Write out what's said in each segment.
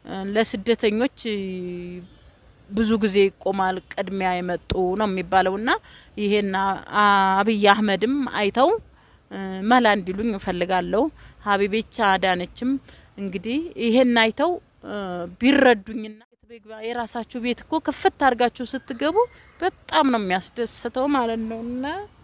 ለስደተኞች ብዙ ጊዜ ይቆማል ቅድሚያ የመጡ ነው የሚባለው እና ይሄን አብይ አህመድም አይተው መላ እንዲሉኝ እፈልጋለሁ። ሀቢቤቻ አዳነችም እንግዲህ ይሄን አይተው ቢረዱኝና የራሳችሁ ቤት እኮ ክፍት አድርጋችሁ ስትገቡ በጣም ነው የሚያስደስተው ማለት ነው እና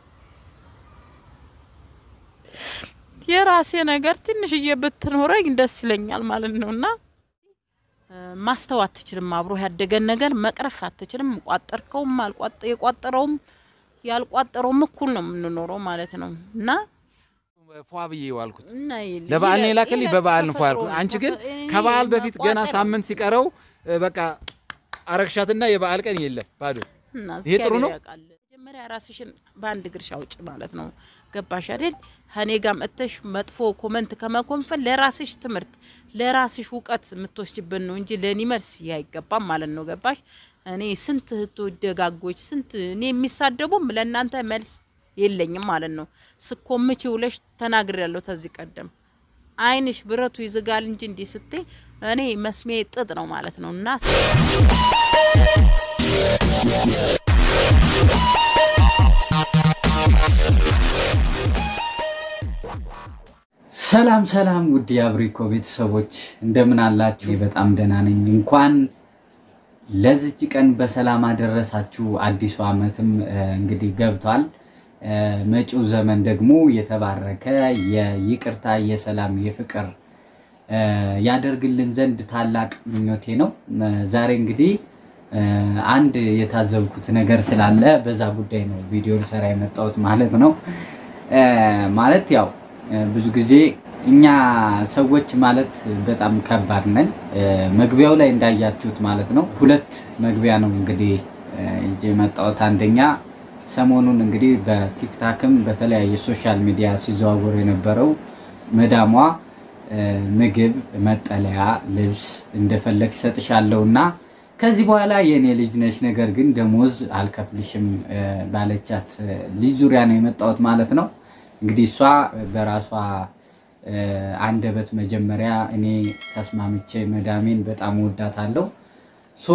የራሴ ነገር ትንሽዬ ብትኖረኝ ደስ ይለኛል ማለት ነው እና ማስተው አትችልም። አብሮ ያደገን ነገር መቅረፍ አትችልም። ቋጠርከውም የቋጠረውም ያልቋጠረውም እኩል ነው የምንኖረው ማለት ነው እና ፏ ብዬ ዋልኩት ለበዓል ነው የላከልኝ። በበዓል ነው ፏ ያልኩት። አንቺ ግን ከበዓል በፊት ገና ሳምንት ሲቀረው በቃ አረግሻትና የበዓል ቀን የለም ባዶ። ይሄ ጥሩ ነው። መጀመሪያ ራስሽን በአንድ ግርሻ ውጭ ማለት ነው። ገባሽ አይደል? እኔ ጋር መጥተሽ መጥፎ ኮመንት ከመኮንፈን ለራስሽ ትምህርት ለራስሽ እውቀት የምትወስጅበት ነው እንጂ ለእኔ መልስ አይገባም ማለት ነው። ገባሽ? እኔ ስንት እህቶች ደጋጎች ስንት እኔ የሚሳደቡም ለእናንተ መልስ የለኝም ማለት ነው። ስኮምች ውለሽ ተናግር ያለው ተዚህ ቀደም ዓይንሽ ብረቱ ይዝጋል እንጂ እንዲህ ስትይ እኔ መስሜ ጥጥ ነው ማለት ነው እና ሰላም ሰላም፣ ውድ የአብሪኮ ቤተሰቦች እንደምን አላችሁ? በጣም ደህና ነኝ። እንኳን ለዚች ቀን በሰላም አደረሳችሁ። አዲሱ ዓመትም እንግዲህ ገብቷል። መጪው ዘመን ደግሞ የተባረከ የይቅርታ፣ የሰላም፣ የፍቅር ያደርግልን ዘንድ ታላቅ ምኞቴ ነው። ዛሬ እንግዲህ አንድ የታዘብኩት ነገር ስላለ በዛ ጉዳይ ነው ቪዲዮ ልሰራ የመጣሁት ማለት ነው። ማለት ያው ብዙ ጊዜ እኛ ሰዎች ማለት በጣም ከባድ ነን። መግቢያው ላይ እንዳያችሁት ማለት ነው ሁለት መግቢያ ነው እንግዲህ ይዤ የመጣሁት አንደኛ ሰሞኑን እንግዲህ በቲክታክም በተለያየ ሶሻል ሚዲያ ሲዘዋወሩ የነበረው መዳሟ ምግብ፣ መጠለያ፣ ልብስ እንደፈለግ ሰጥሻለሁ እና ከዚህ በኋላ የእኔ ልጅ ነች፣ ነገር ግን ደሞዝ አልከፍልሽም ባለቻት ልጅ ዙሪያ ነው የመጣሁት ማለት ነው። እንግዲህ እሷ በራሷ አንደበት መጀመሪያ እኔ ተስማምቼ መዳሜን በጣም ወዳታለሁ ሶ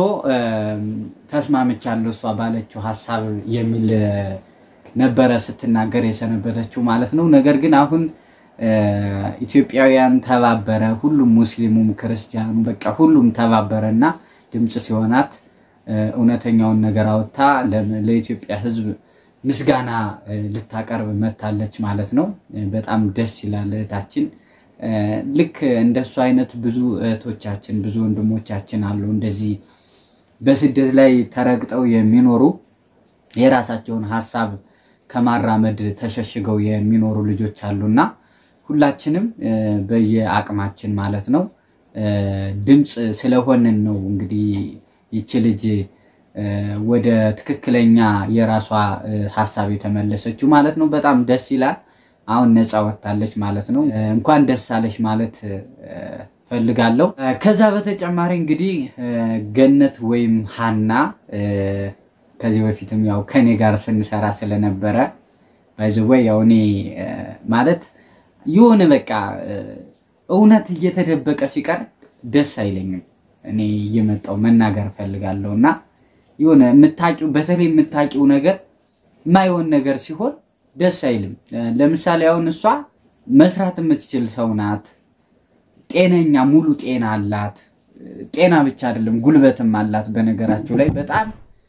ተስማምቻለሁ እሷ ባለችው ሀሳብ የሚል ነበረ ስትናገር የሰነበተችው ማለት ነው። ነገር ግን አሁን ኢትዮጵያውያን ተባበረ፣ ሁሉም ሙስሊሙም ክርስቲያኑ በቃ ሁሉም ተባበረ እና ድምፅ ሲሆናት እውነተኛውን ነገር አወጥታ ለኢትዮጵያ ሕዝብ ምስጋና ልታቀርብ መታለች ማለት ነው። በጣም ደስ ይላል እህታችን። ልክ እንደሱ አይነት ብዙ እህቶቻችን ብዙ ወንድሞቻችን አሉ እንደዚህ በስደት ላይ ተረግጠው የሚኖሩ የራሳቸውን ሀሳብ ከማራመድ ተሸሽገው የሚኖሩ ልጆች አሉና ሁላችንም በየአቅማችን ማለት ነው ድምፅ ስለሆንን ነው እንግዲህ ይቺ ልጅ ወደ ትክክለኛ የራሷ ሀሳብ የተመለሰችው ማለት ነው። በጣም ደስ ይላል። አሁን ነፃ ወጥታለች ማለት ነው። እንኳን ደስ አለሽ ማለት ፈልጋለሁ። ከዛ በተጨማሪ እንግዲህ ገነት ወይም ሀና ከዚህ በፊትም ያው ከኔ ጋር ስንሰራ ስለነበረ ባይዘወይ ያው እኔ ማለት የሆነ በቃ እውነት እየተደበቀ ሲቀር ደስ አይለኝም። እኔ እየመጣው መናገር ፈልጋለሁ እና የሆነ የምታውቂው በተለይ የምታውቂው ነገር የማይሆን ነገር ሲሆን ደስ አይልም። ለምሳሌ አሁን እሷ መስራት የምትችል ሰው ናት። ጤነኛ ሙሉ ጤና አላት። ጤና ብቻ አይደለም ጉልበትም አላት። በነገራችሁ ላይ በጣም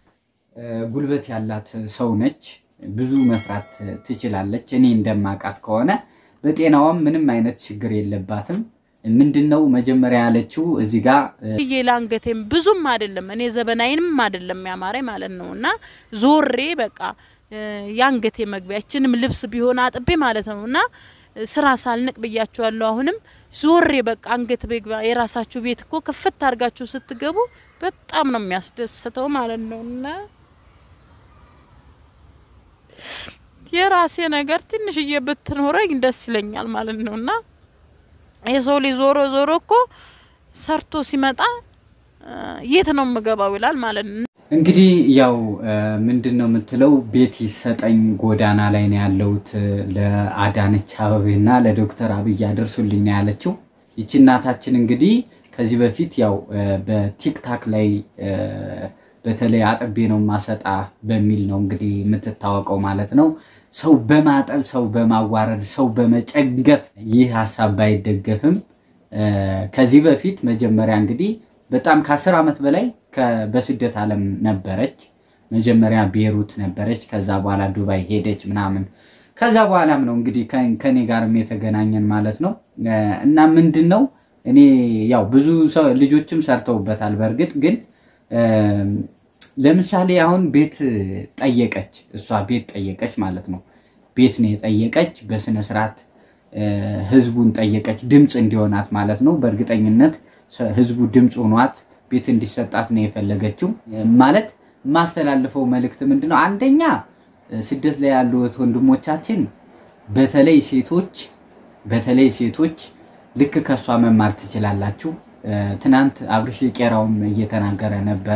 ጉልበት ያላት ሰው ነች። ብዙ መስራት ትችላለች። እኔ እንደማውቃት ከሆነ በጤናዋም ምንም አይነት ችግር የለባትም። ምንድን ነው መጀመሪያ ያለችው እዚህ ጋር ብዬ ለአንገቴም ብዙም አይደለም እኔ ዘበናይንም አይደለም ያማረኝ ማለት ነው እና ዞሬ በቃ የአንገቴ መግቢያችንም ልብስ ቢሆን አጥቤ ማለት ነው እና ስራ ሳልንቅ ብያችኋለሁ። አሁንም ዞሬ በቃ አንገት በግባ የራሳችሁ ቤት እኮ ክፍት አድርጋችሁ ስትገቡ በጣም ነው የሚያስደስተው ማለት ነው እና የራሴ ነገር ትንሽዬ ብትኖረኝ ደስ ይለኛል ማለት ነው እና የሰው ልጅ ዞሮ ዞሮ እኮ ሰርቶ ሲመጣ የት ነው የምገባው ይላል ማለት ነው። እንግዲህ ያው ምንድን ነው የምትለው ቤት ይሰጠኝ ጎዳና ላይ ነው ያለሁት ለአዳነች አበቤና ለዶክተር አብይ አድርሱልኝ ነው ያለችው። ይቺ እናታችን እንግዲህ ከዚህ በፊት ያው በቲክታክ ላይ በተለይ አጥቤ ነው ማሰጣ በሚል ነው እንግዲህ የምትታወቀው ማለት ነው። ሰው በማጠብ ሰው በማዋረድ ሰው በመጨገፍ ይህ ሀሳብ ባይደገፍም ከዚህ በፊት መጀመሪያ እንግዲህ በጣም ከአስር ዓመት በላይ በስደት ዓለም ነበረች። መጀመሪያ ቤሩት ነበረች። ከዛ በኋላ ዱባይ ሄደች ምናምን። ከዛ በኋላም ነው እንግዲህ ከኔ ጋርም የተገናኘን ማለት ነው። እና ምንድን ነው እኔ ያው ብዙ ሰው ልጆችም ሰርተውበታል። በእርግጥ ግን ለምሳሌ አሁን ቤት ጠየቀች፣ እሷ ቤት ጠየቀች ማለት ነው። ቤት ነው የጠየቀች በስነ ስርዓት ህዝቡን ጠየቀች፣ ድምፅ እንዲሆናት ማለት ነው። በእርግጠኝነት ህዝቡ ድምፅ ሆኗት ቤት እንዲሰጣት ነው የፈለገችው። ማለት የማስተላልፈው መልእክት ምንድን ነው? አንደኛ ስደት ላይ ያሉ ወንድሞቻችን በተለይ ሴቶች በተለይ ሴቶች ልክ ከእሷ መማር ትችላላችሁ። ትናንት አብርሽ ቄራውም እየተናገረ ነበረ።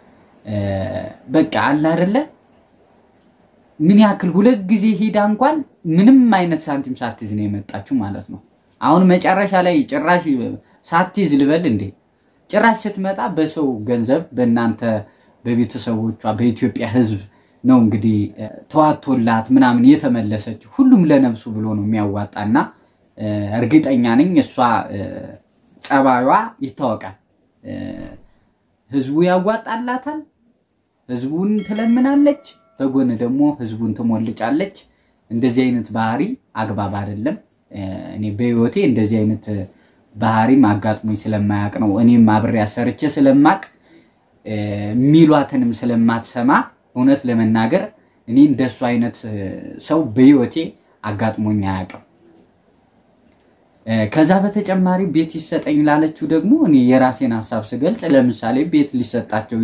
በቃ አለ አይደለ ምን ያክል ሁለት ጊዜ ሂዳ እንኳን ምንም አይነት ሳንቲም ሳትይዝ ነው የመጣችው ማለት ነው። አሁን መጨረሻ ላይ ጭራሽ ሳትይዝ ልበል እንዴ ጭራሽ ስትመጣ በሰው ገንዘብ በእናንተ በቤተሰቦቿ በኢትዮጵያ ሕዝብ ነው እንግዲህ ተዋቶላት ምናምን የተመለሰች። ሁሉም ለነፍሱ ብሎ ነው የሚያዋጣና እርግጠኛ ነኝ እሷ ጠባዩዋ ይታወቃል። ህዝቡ ያዋጣላታል። ህዝቡን ትለምናለች፣ በጎን ደግሞ ህዝቡን ትሞልጫለች። እንደዚህ አይነት ባህሪ አግባብ አይደለም። እኔ በህይወቴ እንደዚህ አይነት ባህሪም አጋጥሞኝ ስለማያውቅ ነው። እኔም አብሬ አሰርቼ ስለማቅ የሚሏትንም ስለማትሰማ እውነት ለመናገር እኔ እንደሱ አይነት ሰው በህይወቴ አጋጥሞኝ አያውቅም። ከዛ በተጨማሪ ቤት ይሰጠኝ ላለችው ደግሞ እኔ የራሴን ሀሳብ ስገልጽ ለምሳሌ ቤት ሊሰጣቸው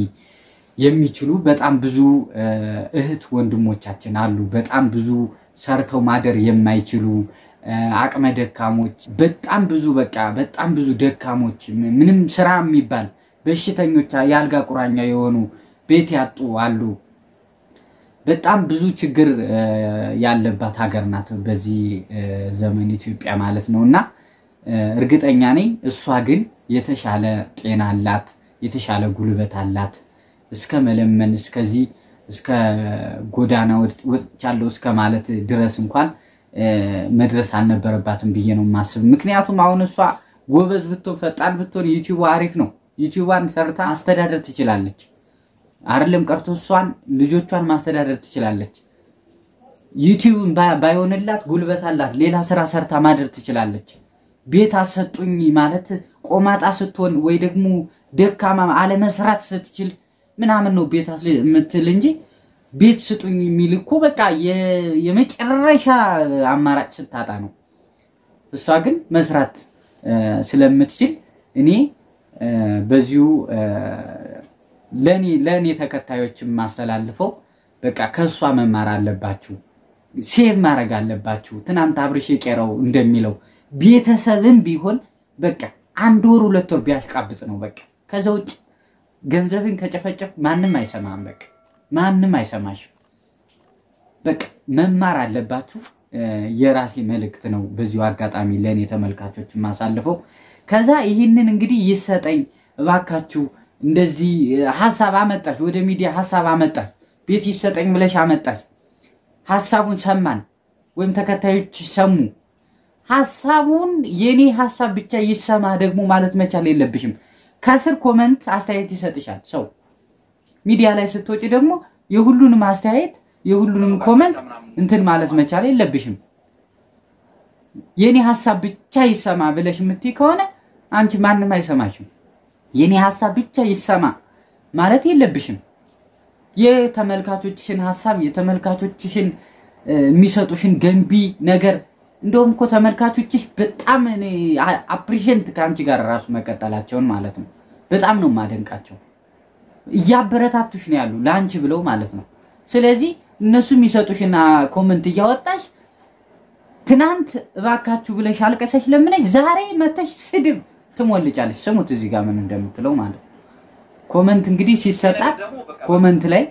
የሚችሉ በጣም ብዙ እህት ወንድሞቻችን አሉ። በጣም ብዙ ሰርተው ማደር የማይችሉ አቅመ ደካሞች፣ በጣም ብዙ በቃ በጣም ብዙ ደካሞች፣ ምንም ስራ የሚባል በሽተኞች፣ የአልጋ ቁራኛ የሆኑ ቤት ያጡ አሉ። በጣም ብዙ ችግር ያለባት ሀገር ናት በዚህ ዘመን ኢትዮጵያ ማለት ነው። እና እርግጠኛ ነኝ እሷ ግን የተሻለ ጤና አላት፣ የተሻለ ጉልበት አላት። እስከ መለመን እስከዚህ እስከ ጎዳና ወጥቻለሁ እስከ ማለት ድረስ እንኳን መድረስ አልነበረባትም ብዬ ነው የማስብ። ምክንያቱም አሁን እሷ ጎበዝ ብትሆን ፈጣን ብትሆን ዩቲዩብ አሪፍ ነው። ዩቲዩባን ሰርታ ማስተዳደር ትችላለች። አይደለም ቀርቶ እሷን ልጆቿን ማስተዳደር ትችላለች። ዩቲዩብን ባይሆንላት ጉልበት አላት፣ ሌላ ስራ ሰርታ ማደር ትችላለች። ቤት አሰጡኝ ማለት ቆማጣ ስትሆን ወይ ደግሞ ደካማ አለመስራት ስትችል ምናምን ነው ቤት የምትል እንጂ ቤት ስጡኝ የሚል እኮ በቃ የመጨረሻ አማራጭ ስታጣ ነው። እሷ ግን መስራት ስለምትችል እኔ በዚሁ ለእኔ ለእኔ ተከታዮች የማስተላልፈው በቃ ከእሷ መማር አለባችሁ፣ ሴቭ ማድረግ አለባችሁ። ትናንት አብርሽ የቄራው እንደሚለው ቤተሰብም ቢሆን በቃ አንድ ወር ሁለት ወር ቢያሽቃብጥ ነው በቃ። ከዛ ውጭ ገንዘብን ከጨፈጨፍ ማንም አይሰማም፣ በቃ ማንም አይሰማሽም። በቃ መማር አለባችሁ። የራሴ መልእክት ነው በዚሁ አጋጣሚ ለእኔ ተመልካቾች የማሳልፈው። ከዛ ይህንን እንግዲህ ይሰጠኝ እባካችሁ እንደዚህ ሀሳብ አመጣሽ፣ ወደ ሚዲያ ሀሳብ አመጣሽ፣ ቤት ይሰጠኝ ብለሽ አመጣሽ። ሀሳቡን ሰማን ወይም ተከታዮች ሰሙ። ሀሳቡን የኔ ሀሳብ ብቻ ይሰማ ደግሞ ማለት መቻል የለብሽም። ከስር ኮመንት አስተያየት ይሰጥሻል ሰው። ሚዲያ ላይ ስትወጪ ደግሞ የሁሉንም አስተያየት የሁሉንም ኮመንት እንትን ማለት መቻል የለብሽም። የኔ ሀሳብ ብቻ ይሰማ ብለሽ የምትይ ከሆነ አንቺ ማንም አይሰማሽም። የኔ ሀሳብ ብቻ ይሰማ ማለት የለብሽም። የተመልካቾችሽን ሀሳብ የተመልካቾችሽን የሚሰጡሽን ገንቢ ነገር እንደውም እኮ ተመልካቾችሽ በጣም አፕሪሽንት ከአንቺ ጋር ራሱ መቀጠላቸውን ማለት ነው። በጣም ነው የማደንቃቸው። እያበረታቱሽ ነው ያሉ ለአንቺ ብለው ማለት ነው። ስለዚህ እነሱ የሚሰጡሽና ኮመንት እያወጣሽ ትናንት እባካችሁ ብለሽ አልቀሰሽ ለምነሽ ዛሬ መተሽ ስድብ ትሞልጫለች። ስሙት እዚህ ጋር ምን እንደምትለው ማለት ነው። ኮመንት እንግዲህ ሲሰጣት ኮመንት ላይ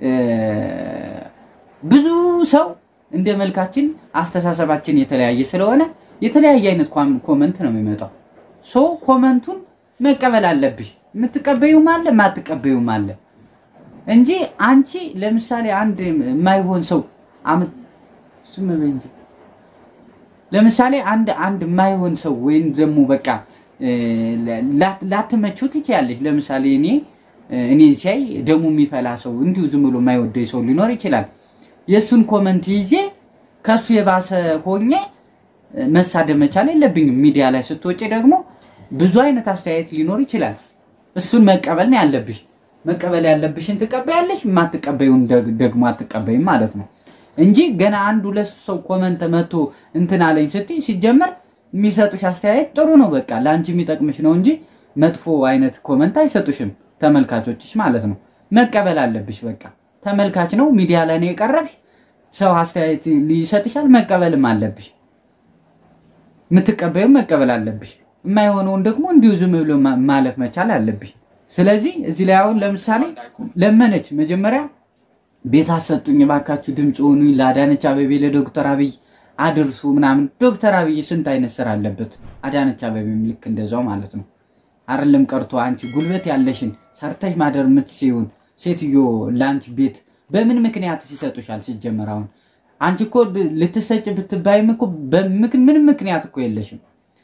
ብዙ ሰው እንደ መልካችን አስተሳሰባችን የተለያየ ስለሆነ የተለያየ አይነት ኮመንት ነው የሚመጣው። ሶ ኮመንቱን መቀበል አለብሽ። የምትቀበዩም አለ የማትቀበዩም አለ እንጂ አንቺ ለምሳሌ አንድ የማይሆን ሰው አም- ዝም በይ እንጂ ለምሳሌ አንድ አንድ የማይሆን ሰው ወይም ደግሞ በቃ እ፣ ላ- ላትመቹት ትችያለሽ። ለምሳሌ እኔ እኔ ሲያይ ደሙ የሚፈላ ሰው እንዲሁ ዝም ብሎ የማይወደኝ ሰው ሊኖር ይችላል። የእሱን ኮመንት ይዤ ከሱ የባሰ ሆኜ እ፣ መሳደብ መቻል የለብኝም። ሚዲያ ላይ ስትወጪ ደግሞ ብዙ አይነት አስተያየት ሊኖር ይችላል። እሱን መቀበል ነው ያለብሽ። መቀበል ያለብሽን ትቀበያለሽ፣ የማትቀበዩን ደግ- ደግሞ አትቀበይም ማለት ነው እንጂ ገና አንድ ሁለት ሰው ኮመንት መቶ እንትን አለኝ ስትይ ሲጀመር የሚሰጡሽ አስተያየት ጥሩ ነው፣ በቃ ለአንቺ የሚጠቅምሽ ነው እንጂ መጥፎ አይነት ኮመንት አይሰጡሽም ተመልካቾችሽ ማለት ነው። መቀበል አለብሽ። በቃ ተመልካች ነው፣ ሚዲያ ላይ ነው የቀረብሽ። ሰው አስተያየት ሊሰጥሻል፣ መቀበልም አለብሽ። የምትቀበዩም መቀበል አለብሽ። የማይሆነውን ደግሞ እንዲሁ ዝም ብሎ ማ- ማለፍ መቻል አለብሽ። ስለዚህ እዚህ ላይ አሁን ለምሳሌ ለመነች መጀመሪያ ቤት አሰጡኝ እባካችሁ ድምፅ ሆኑኝ ለአዳነች አቤቤ ለዶክተር አብይ አድርሱ ምናምን። ዶክተር አብይ ስንት አይነት ስራ አለበት፣ አዳነች አቤቤም ልክ እንደዛው ማለት ነው። አይደለም ቀርቶ አንቺ ጉልበት ያለሽን ሰርተሽ ማደር የምትችይውን ሴትዮ ለአንቺ ቤት በምን ምክንያት ይሰጡሻል? ሲጀመር አሁን አንቺ እኮ ልትሰጭ ብትባይም እኮ በምክ- ምንም ምክንያት እኮ የለሽም።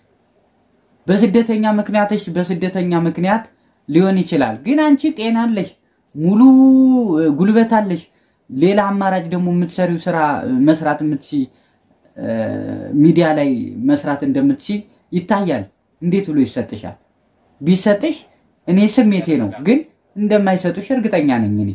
በስደተኛ ምክንያትሽ በስደተኛ ምክንያት ሊሆን ይችላል። ግን አንቺ ጤና አለሽ፣ ሙሉ እ፣ ጉልበት አለሽ። ሌላ አማራጭ ደግሞ የምትሰሪው ስራ እ፣ መስራት የምትችይ እ፣ ሚዲያ ላይ መስራት እንደምትችይ ይታያል። እንዴት ብሎ ይሰጥሻል? ቢሰጥሽ እኔ ስሜቴ ነው፣ ግን እንደማይሰጡሽ እርግጠኛ ነኝ እኔ።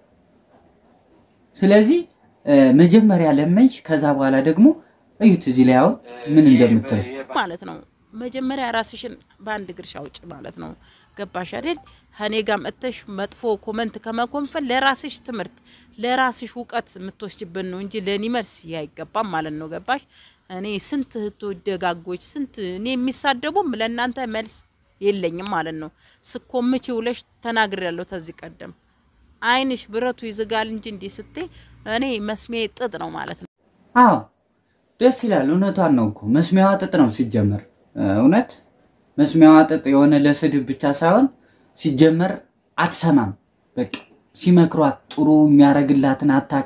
ስለዚህ እ፣ መጀመሪያ ለመንሽ፣ ከዛ በኋላ ደግሞ እዩት እዚህ ላይ አሁን ምን እንደምትል ማለት ነው። መጀመሪያ ራስሽን በአንድ እግርሽ አውጭ ማለት ነው። ገባሽ አይደል? እኔ ጋር መጥተሽ መጥፎ ኮመንት ከመኮንፈል ለራስሽ ትምህርት ለራስሽ እውቀት የምትወስጅብን ነው እንጂ ለእኔ መልስ ይህ አይገባም ማለት ነው። ገባሽ? እኔ ስንት እህቶች ደጋጎች ስንት እኔ የሚሳደቡም ለእናንተ መልስ የለኝም ማለት ነው። ስኮምች ውለሽ ተናግሬያለሁ ከዚህ ቀደም አይንሽ ብረቱ ይዝጋል እንጂ እንዲህ ስትይ እኔ መስሜ ጥጥ ነው ማለት ነው። አዎ ደስ ይላል። እውነቷን ነው እኮ መስሚያዋ ጥጥ ነው ሲጀመር። እ፣ እውነት መስሚያዋ ጥጥ የሆነ ለስድብ ብቻ ሳይሆን ሲጀመር አትሰማም። በቃ ሲመክሯት ጥሩ የሚያደርግላትን አታቅ።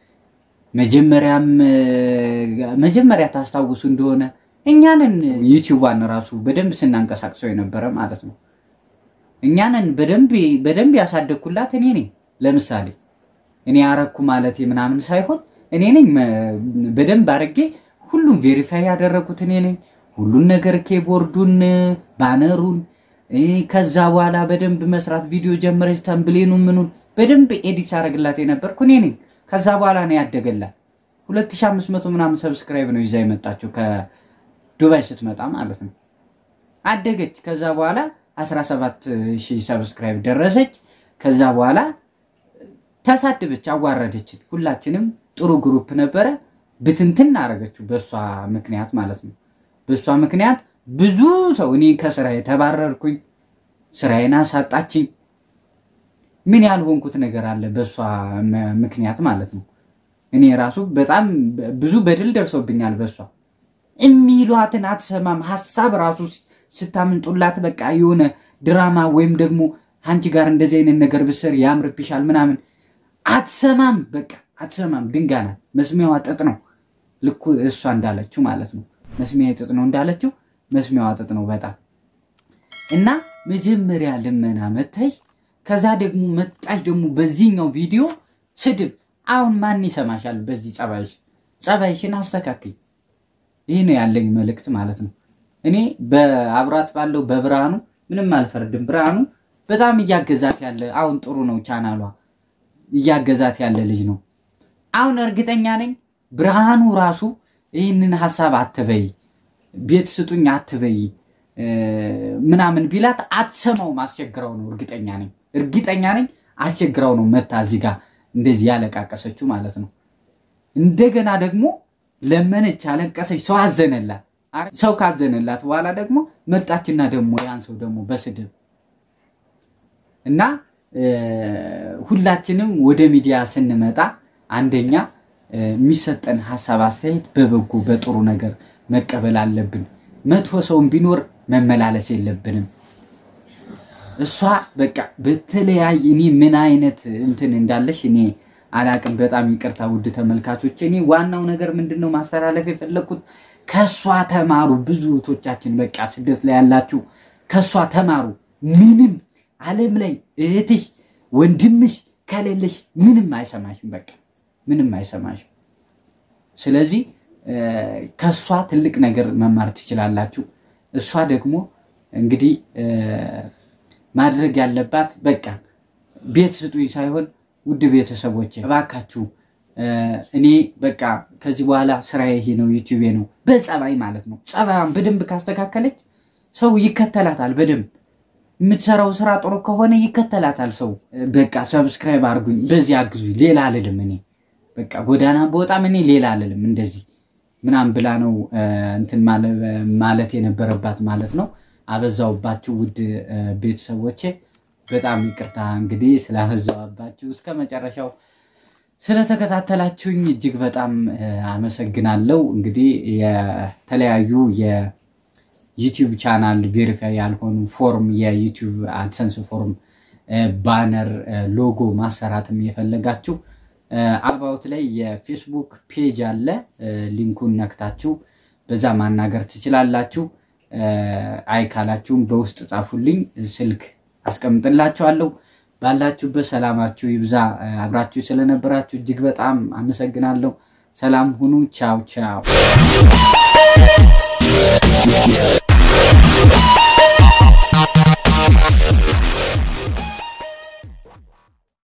መጀመሪያም እ፣ መጀመሪያ ታስታውሱ እንደሆነ እኛንን ዩቲዩቧን ራሱ በደንብ ስናንቀሳቅሰው የነበረ ማለት ነው። እኛንን በደንብ በደንብ ያሳደግኩላት እኔ ነኝ። ለምሳሌ እኔ አረኩ ማለት ምናምን ሳይሆን እኔ ነኝ መ- በደንብ አድርጌ ሁሉም ቬሪፋይ ያደረኩት እኔ ነኝ። ሁሉን ነገር ኬቦርዱን፣ ባነሩን እ፣ ከዛ በኋላ በደንብ መስራት ቪዲዮ ጀመረች። ተምብሌኑ ምኑን በደንብ ኤዲት አደረግላት የነበርኩ እኔ ነኝ። ከዛ በኋላ ነው ያደገላት። 2500 ምናምን ሰብስክራይብ ነው ይዛ የመጣችው ከዱባይ ስትመጣ ማለት ነው። አደገች። ከዛ በኋላ 17 ሺህ ሰብስክራይብ ደረሰች። ከዛ በኋላ ተሳደበች፣ አዋረደችን። ሁላችንም ጥሩ ግሩፕ ነበረ፣ ብትንትን አረገችው በእሷ ምክንያት ማለት ነው። በእሷ ምክንያት ብዙ ሰው እኔ ከስራዬ ተባረርኩኝ፣ ስራዬን አሳጣችኝ። ምን ያልሆንኩት ነገር አለ በእሷ ም- ምክንያት ማለት ነው። እኔ ራሱ በጣም ብዙ በደል ደርሶብኛል በእሷ የሚሏትን አትሰማም። ሀሳብ ራሱ ስታምንጡላት በቃ የሆነ ድራማ ወይም ደግሞ አንቺ ጋር እንደዚህ አይነት ነገር ብስር ያምርብሻል ምናምን አትሰማም። በቃ አትሰማም። ድንጋይ ናት። መስሚያዋ ጥጥ ነው። ልኩ እሷ እንዳለችው ማለት ነው። መስሚያ ጥጥ ነው እንዳለችው መስሚያዋ ጥጥ ነው በጣም እና መጀመሪያ ልመና መታሽ፣ ከዛ ደግሞ መጣሽ ደግሞ በዚህኛው ቪዲዮ ስድብ። አሁን ማን ይሰማሻል? በዚህ ጸባይሽ ጸባይሽን አስተካክል። ይህ ነው ያለኝ መልእክት ማለት ነው። እኔ በአብራት ባለው በብርሃኑ ምንም አልፈርድም። ብርሃኑ በጣም እያገዛት ያለ አሁን ጥሩ ነው፣ ቻናሏ እያገዛት ያለ ልጅ ነው። አሁን እርግጠኛ ነኝ ብርሃኑ ራሱ ይህንን ሀሳብ አትበይ፣ ቤት ስጡኝ አትበይ እ፣ ምናምን ቢላት አትሰማውም። አስቸግረው ነው እርግጠኛ ነኝ፣ እርግጠኛ ነኝ አስቸግረው ነው መታ እዚህ ጋር እንደዚህ ያለቃቀሰችው ማለት ነው። እንደገና ደግሞ ለመነች፣ አለቀሰች፣ ሰው አዘነላት። አረ፣ ሰው ካዘነላት በኋላ ደግሞ መጣችና ደግሞ ያን ሰው ደግሞ በስድብ እና እ፣ ሁላችንም ወደ ሚዲያ ስንመጣ አንደኛ እ፣ የሚሰጠን ሀሳብ አስተያየት በበጎ በጥሩ ነገር መቀበል አለብን። መጥፎ ሰውን ቢኖር መመላለስ የለብንም። እሷ በቃ በተለያየ እኔ ምን አይነት እንትን እንዳለሽ እኔ አላቅም። በጣም ይቅርታ ውድ ተመልካቾች። እኔ ዋናው ነገር ምንድን ነው ማስተላለፍ የፈለግኩት ከእሷ ተማሩ። ብዙ እህቶቻችን በቃ ስደት ላይ ያላችሁ ከእሷ ተማሩ። ምንም ዓለም ላይ እህትሽ ወንድምሽ ከሌለሽ ምንም አይሰማሽም። በቃ ምንም አይሰማሽም። ስለዚህ ከእሷ ትልቅ ነገር መማር ትችላላችሁ። እሷ ደግሞ እንግዲህ ማድረግ ያለባት በቃ ቤት ስጡኝ ሳይሆን ውድ ቤተሰቦች እባካችሁ እኔ በቃ ከዚህ በኋላ ስራ ይሄ ነው፣ ዩቲዩቤ ነው። በጸባይ ማለት ነው። ጸባይዋን በደንብ ካስተካከለች ሰው ይከተላታል። በደንብ የምትሰራው ስራ ጥሩ ከሆነ ይከተላታል ሰው። በቃ ሰብስክራይብ አድርጉኝ፣ በዚህ አግዙኝ። ሌላ አልልም እኔ በቃ ጎዳና በወጣም እኔ ሌላ አልልም እንደዚህ ምናምን ብላ ነው እንትን ማለት የነበረባት ማለት ነው። አበዛውባችሁ ውድ ቤተሰቦቼ፣ በጣም ይቅርታ እንግዲህ ስላበዛዋባችሁ። እስከ መጨረሻው ስለተከታተላችሁኝ እጅግ በጣም አመሰግናለሁ። እንግዲህ የተለያዩ የዩቲዩብ ቻናል ቬሪፋይ ያልሆኑ ፎርም የዩቲዩብ አድሰንስ ፎርም ባነር፣ ሎጎ ማሰራትም የፈለጋችሁ አባውት ላይ የፌስቡክ ፔጅ አለ። ሊንኩን ነክታችሁ በዛ ማናገር ትችላላችሁ። አይ ካላችሁም በውስጥ ጻፉልኝ፣ ስልክ አስቀምጥላችኋለሁ። ባላችሁበት ሰላማችሁ ይብዛ። አብራችሁ ስለነበራችሁ እጅግ በጣም አመሰግናለሁ። ሰላም ሁኑ። ቻው ቻው።